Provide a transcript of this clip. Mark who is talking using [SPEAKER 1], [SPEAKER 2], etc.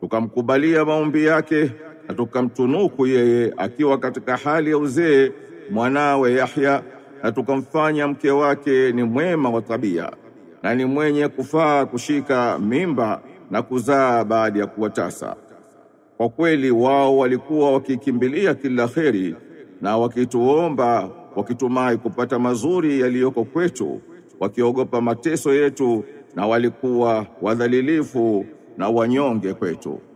[SPEAKER 1] tukamkubalia maombi yake na tukamtunuku yeye akiwa katika hali ya uzee mwanawe Yahya na tukamfanya mke wake ni mwema wa tabia na ni mwenye kufaa kushika mimba na kuzaa baada ya kuwatasa. Kwa kweli wao walikuwa wakikimbilia kila kheri na wakituomba wakitumai kupata mazuri yaliyoko kwetu, wakiogopa mateso yetu, na walikuwa wadhalilifu na wanyonge kwetu.